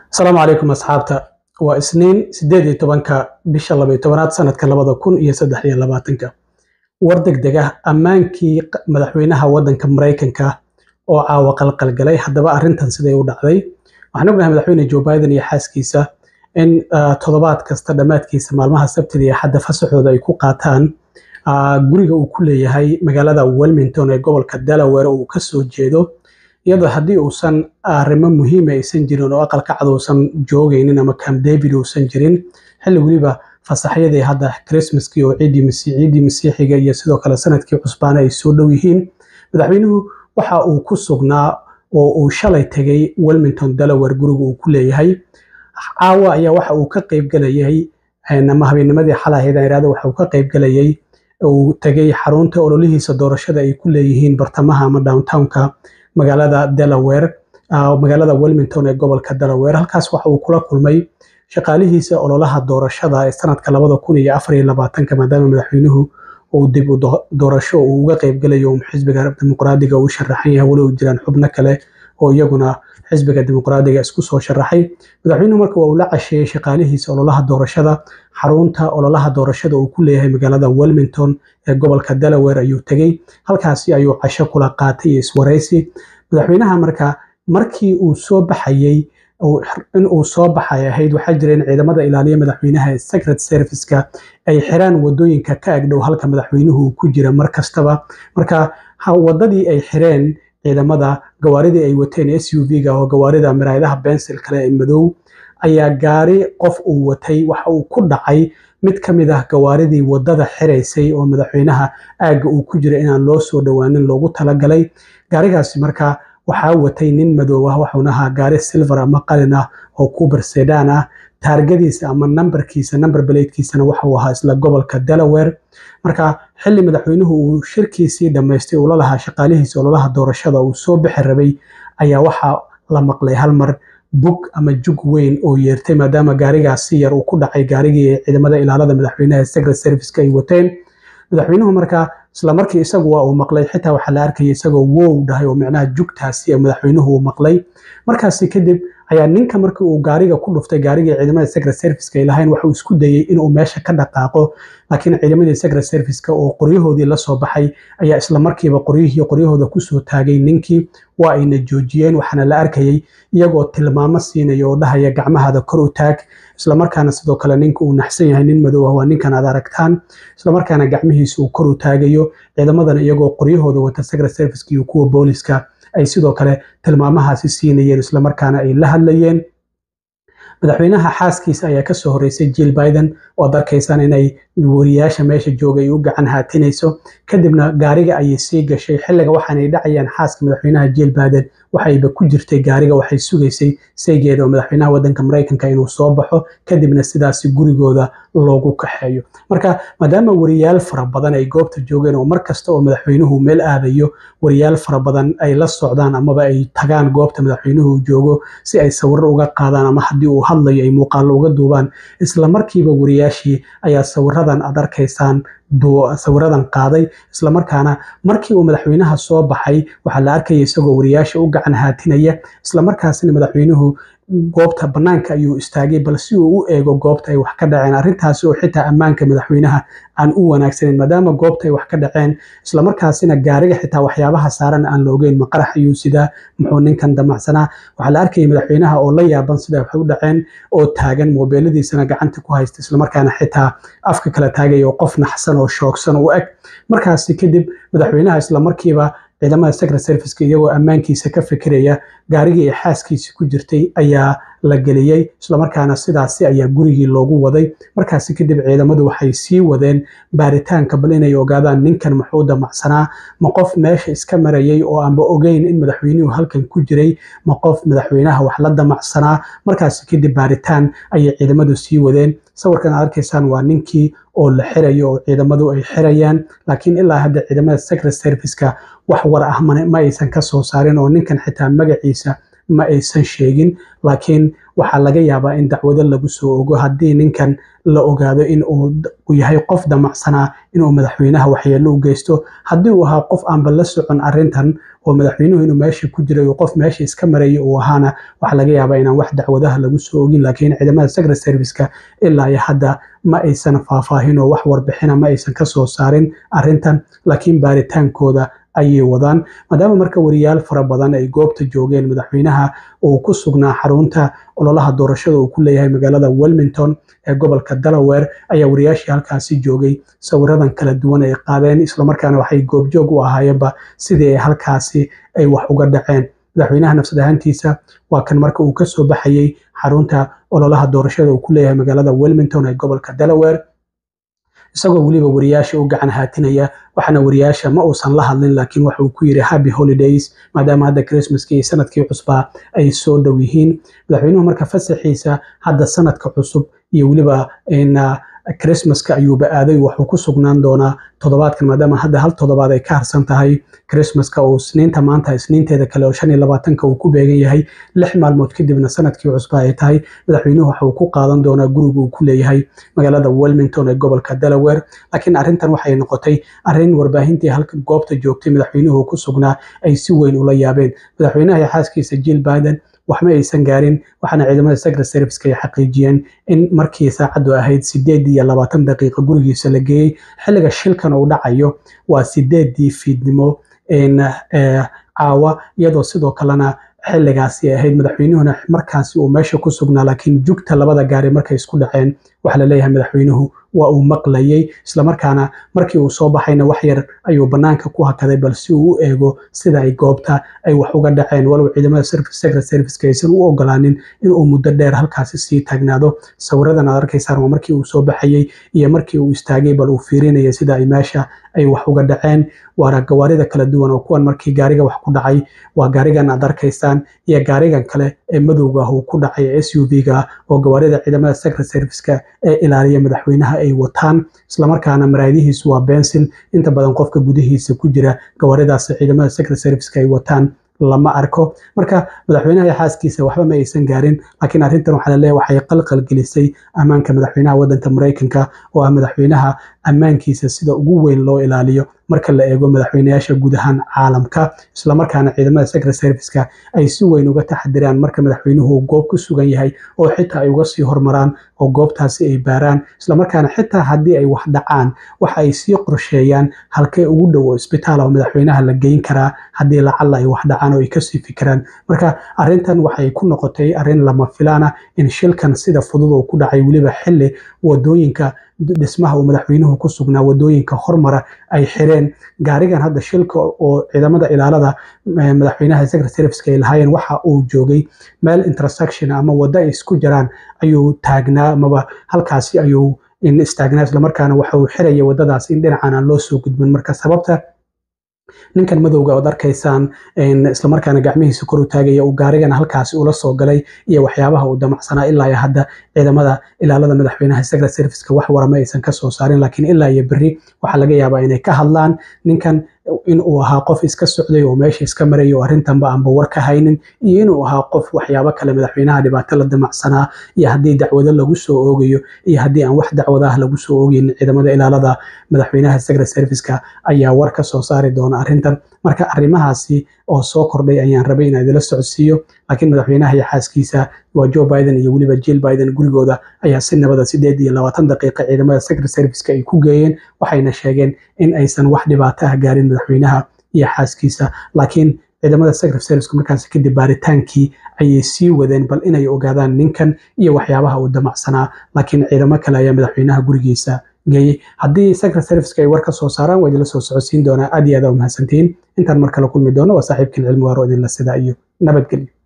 asalaamu calaykum asxaabta waa isniin sideed iyo tobanka bisha laba iyo tobanaad sanadka labada kun iyo saddex iyo labaatanka war degdeg ah ammaankii madaxweynaha waddanka maraykanka oo caawa qalqalgalay haddaba arrintan siday u dhacday waxaan ognahay madaxweyne joe biden iyo xaaskiisa in toddobaad kasta dhammaadkiisa maalmaha sabtida iyo xadda fasaxooda ay ku qaataan guriga uu ku leeyahay magaalada wilmington ee gobolka delaware uu ka soo jeedo iyadoo haddii uusan arrimo muhiima aysan jirin oo aqalka cad uusan joogaynin ama camp david uusan jirin xilli weliba fasaxyadii hadda christmaskii oo ciidii ciidii masiixiga iyo sidoo kale sanadkii cusbaana ay soo dhow yihiin madaxweynuhu waxa uu ku sugnaa oo uu shalay tegay wilmington delaware guriga uu ku leeyahay caawa ayaa waxa uu ka qaybgelayay ama habeenimadii xalahayd irahda waxa uu ka qaybgelayay uu tegay xarunta ololihiisa doorashada ay ku leeyihiin bartamaha ama downtownka magaalada delaware magaalada wilmington ee gobolka delaware halkaas waxa uu kula kulmay shaqaalihiisa ololaha doorashada ee sanadka labada kun iyo afar iyo labaatanka maadaama madaxweynuhu uu dib u doorasho uu uga qaybgelayo xisbiga dimuqraadiga uu sharaxan yahay weli u jiraan xubno kale oo iyaguna xisbiga dimuqraadiga isku soo sharaxay madaxweynuhu marka waa uu la casheeyey shaqaalihiisa ololaha doorashada xarunta ololaha doorashada uu ku leeyahay magaalada wilmington ee gobolka delaware ayuu tegey halkaasi ayuu casho kula qaatay iyo iswaraysi madaxweynaha marka markii uu soo baxayey in uu soo baxay ahayd waxaa jira in ciidamada ilaaliya madaxweynaha ee secret serviceka ay xiraan wadooyinka ka agdhow halka madaxweynuhu uu ku jira mar kastaba marka wadadii ay xireen ciidamada gawaaridii ay wateen s u v-ga oo gawaarida maraayadaha bensil kale ee madow ayaa gaari qof uu watay waxa uu ku dhacay mid ka mid ah gawaaridii wadada xiraysay oo madaxweynaha aagga uu ku jira inaan loo soo dhowaanin loogu talagalay gaarigaasi marka waxaa watay nin madow ah waxuuna ahaa gaari silver ama qalin ah oo kuber sedan ah taargadiisa ama nambarkiisa namber baleydkiisana waxauu ahaa isla gobolka delaware marka xilli madaxweynuhu uu shirkiisii dhammaystay uu la lahaa shaqaalihiisa ololaha doorashada uu soo bixi rabay ayaa waxaa la maqlay hal mar bug ama jug weyn oo yeertay maadaama gaarigaas si yar uu ku dhacay gaarigii ciidamada ilaalada madaxweynaha secret serviceka ay wateen madaxweynuhu marka isla markii isagu waa uu maqlay xitaa waxaa la arkayay isagoo wow dhahay oo micnaha jugtaasi madaxweynuhu uu maqlay markaasi kadib ayaa ninka markii uu gaariga ku dhuftay gaarigii ciidamada secret serviceka ay lahayn waxuu isku dayey inuu meesha ka dhaqaaqo laakiin ciidamadii secret serviceka oo qoryahoodii la soo baxay ayaa isla markiiba qoryihii qoryahooda kusoo taagay ninkii waa ayna joojiyeen waxaana la arkayay iyagoo tilmaamo siinaya oo dhahaya gacmahaada kor u taag islamarkaana sidoo kale ninka uu naxsan yahay nin madow ah waa ninkan aad aragtaan islamarkaana gacmihiisa uu kor u taagayo ciidamadana iyagoo qoryahooda wata secret serviceka iyo kuwa booliska ay sidoo kale tilmaamahaasi siinayeen islamarkaana ay la hadlayeen madaxweynaha xaaskiisa ayaa kasoo horeysay jill biden oo ad arkaysaan inay wariyaasha meesha joogay u gacan haatinayso kadibna gaariga ayay sii gashay xilliga waxaanay dhacayaan xaaska madaxweynaha jill biden waxayba ku jirtay gaariga waxay sugaysay saygeeda oo madaxweynaha waddanka maraykanka inuu soo baxo kadibna sidaasi gurigooda loogu kaxeeyo marka maadaama wariyaal fara badan ay goobta joogeen oo mar kasta oo madaxweynuhu meel aadayo wariyaal fara badan ay la socdaan amaba ay tagaan goobta madaxweynuhu joogo si ay sawiro uga qaadaan ama haddii uu hadlayo ay muuqaallo uga duubaan isla markiiba wariyaashii ayaa sawiradan aad arkaysaan sawiradan qaaday islamarkaana markii uu madaxweynaha soo baxay waxaa la arkaya isagoo wariyaasha u gacan haatinaya islamarkaasina madaxweynuhu goobta bannaanka ayuu istaagay bal si uu u eego goobta ay wax ka dhaceen arrintaasi oo xitaa ammaanka madaxweynaha aan u wanaagsaneyn maadaama goobta ay wax ka dhaceen islamarkaasina gaariga xitaa waxyaabaha saaran aan la ogeyn maqarax ayuu sidaa muxuu ninkan damacsanaa waxaa la arkayay madaxweynaha oo la yaaban sida wax u dhaceen oo taagan moobeeladiisana gacanta ku haysta islamarkaana xitaa afka kala taagaya oo qof naxsan oo shoogsan u eg markaasi kadib madaxweynaha islamarkiiba ciidamada secret serviceka iyagoo ammaankiisa ka fikiraya gaarigii ay xaaskiisi ku jirtay ayaa la geliyey islamarkaana sidaasi ayaa gurigii loogu waday markaasi kadib ciidamadu waxay sii wadeen baaritaanka bal inay ogaadaan ninkan muxuu damacsanaa ma qof meesha iska marayay oo aanba ogeyn in madaxweynuhu halkan ku jiray ma qof madaxweynaha wax la damacsanaa markaasi kadib baaritaan ayay ciidamadu sii wadeen sawirkan aad arkaysaan waa ninkii oo la xirayo oo ciidamadu ay xirayaan laakiin ilaa hadda ciidamada secret serviceka wax war ah ma aysan ka soo saarin oo ninkan xitaa magaciisa ma aysan sheegin laakiin waxaa laga yaabaa in dacwado lagu soo ogo haddii ninkan la ogaado in uu yahay qof damacsanaa inuu madaxweynaha waxyeello u geysto haddii uu ahaa qof aanba la socon arrintan oo madaxweynuhu inuu meesha ku jiray oo qof meesha iska maraya uu ahaana waxaa laga yaabaa inaan wax dacwadaha lagu soo ogin laakiin ciidamada secret serviceka ilaa iyo hadda ma aysan faahfaahin oo wax warbixina ma aysan ka soo saarin arrintan laakiin baaritaankooda ayay wadaan maadaama marka wariyaal fara badan ay goobta joogeen madaxweynaha uu ku sugnaa xarunta ololaha doorashada uu ku leeyahay magaalada wilmington ee gobolka delaware ayaa wariyaashii halkaasi joogay sawiradan kala duwan ay qaadeen islamarkaana waxay goobjoog u ahaayeenba sidii ay halkaasi ay wax uga dhaceen madaxweynaha nafsad ahaantiisa waa kan marka uu kasoo baxayey xarunta ololaha doorashada uu ku leeyahay magaalada wilmington ee gobolka delaware isagoo weliba wariyaasha u gacan haatinaya waxaana wariyaasha ma uusan la hadlin laakiin waxa uu ku yidhi happy holidays maadaama hadda christmaskii iyo sanadkii cusbaa ay soo dhow yihiin madaxweynuhu marka fasaxiisa hadda sanadka cusub iyo weliba christmaska ayuuba aaday waxuu ku sugnaan doonaa toddobaadkan maadaama hadda hal toddobaad ay ka harsan tahay christmaska oo isniinta maanta isniinteeda kale oo shan iyo labaatanka uu ku beegan yahay lix maalmood kadibna sanadkii cusba ay tahay madaxweynuhu waxa uu ku qaadan doonaa guriga uu ku leeyahay magaalada wilmington ee gobolka delaware laakiin arrintan waxay noqotay arrin warbaahintii halkan goobta joogtay madaxweynuhu ku sugnaa ay si weyn ula yaabeen madaxweynaha iyo xaaskiisa jill biden waxma aysan gaarin waxaana ciidamada secret serviceka ay xaqiijiyeen in markii saacaddu ahayd sideed iyo labaatan daqiiqa gurigiisa la geeyey xilliga shilkan uu dhacayo waa sideedii fiidnimo caawa iyadoo sidoo kalena xilligaasi ahayd madaxweynuhuna markaasi uu meesha ku sugnaa laakiin jugta labada gaari markay isku dhaceen waxaa la leeyahay madaxweynuhu waa uu maqlayey islamarkaana markii uu soo baxayna wax yar ayuu bannaanka ku hakaday balse uu u eego sida ay goobta ay wax uga dhaceen walow ciidamada secret serviceka aysan u ogolaanin inuu muddo dheer halkaasi sii taagnaado sawiradan aad arkaysaan waa markii uu soo baxayey iyo markii uu istaagay bal uu fiirinaya sida ay meesha ay wax uga dhaceen waana gawaarida kala duwan oo kuwan markii gaariga wax ku dhacay waa gaarigan aad arkaysaan iyo gaarigan kale ee madowga ah uu ku dhacay s u v-ga oo gawaarida ciidamada secret serviceka ee ilaaliya madaxweynaha ay wataan islamarkaana maraadihiisu waa bensil inta badan qofka gudihiisa ku jira gawaaridaas ciidamada secret serviceka ay wataan lama arko marka madaxweynaha iyo xaaskiisa waxba ma aysan gaarin laakiin arrintan waxaa laleeyahay waxay qalqal gelisay ammaanka madaxweynaha waddanka maraykanka oo ah madaxweynaha ammaankiisa sida ugu weyn loo ilaaliyo marka la eego madaxweynayaasha guud ahaan caalamka islamarkaana ciidamada secret serviceka ay si weyn uga taxadiraan marka madaxweynuhu goob ku sugan yahay oo xitaa ay uga sii hormaraan oo goobtaasi ay baaraan islamarkaana xitaa haddii ay wax dhacaan waxa ay sii qorsheeyaan halkee ugu dhow oo isbitaal oo madaxweynaha la geyn karaa haddii lacalla ay wax dhacaan oo ay kasii fikiraan marka arrintan waxay ku noqotay arrin lama filaana in shilkan sida fudud oo ku dhacay weliba xilli wadooyinka dhismaha uu madaxweynuhu ku sugnaa wadooyinka hormara ay xireen gaarigan hadda shilka oo ciidamada ilaalada madaxweynaha secret serviceka ay lahaayeen waxa uu joogay meel intersection ama waddo ay isku jiraan ayuu taagnaa amaba halkaasi ayuu istaagnaa islamarkaana waxa uu xiraya waddadaas in dhinacan aan loo soo gudbin marka sababta ninkan madowga ood arkaysaan islamarkaana gacmihiisa kor u taagaya uu gaarigana halkaasi ula soo galay iyo waxyaabaha uu damacsanaa ilaa iyo hadda ciidamada ilaalada madaxweynaha secret serviceka wax warama aysan ka soo saarin laakiin ilaa iyo berri waxaa laga yaabaa inay ka hadlaan ninkan in uu ahaa qof iska socday oo meesha iska maraya oo arrintanba aanba war ka haynin iyo inuu ahaa qof waxyaabo kale madaxweynaha dhibaato la damacsanaa iyo haddii dacwado lagu soo oogayo iyo haddii aan wax dacwadaah lagu soo oogeynin ciidamada ilaalada madaxweynaha secret serviceka ayaa war ka soo saari doona arrintan marka arrimahaasi oo soo kordhay ayaan rabay inaan idila socodsiiyo laakiin madaxweynaha iyo xaaskiisa waa joe biden iyo weliba jill biden gurigooda ayaa si nabada sideed iyo labaatan daqiiqa ciidamada secret serviceka ay ku geeyeen waxayna sheegeen in aysan wax dhibaato ah gaarin madaxweynaha iyo xaaskiisa laakiin ciidamada secret serviceka markaasi kadib baaritaankii ayay sii wadeen bal inay ogaadaan ninkan iyo waxyaabaha uu damacsanaa laakiin ciidamo kale ayaa madaxweynaha gurigiisa geeyey haddii secret serviceka ay war ka soo saaraan waa idinla soo socodsiin doonaa aad iyo aad aa umahadsantihiin intaan mar kale kulmi doono waa saaxiibkiin cilmi waaro idinla sidaa iyo nabadgelyo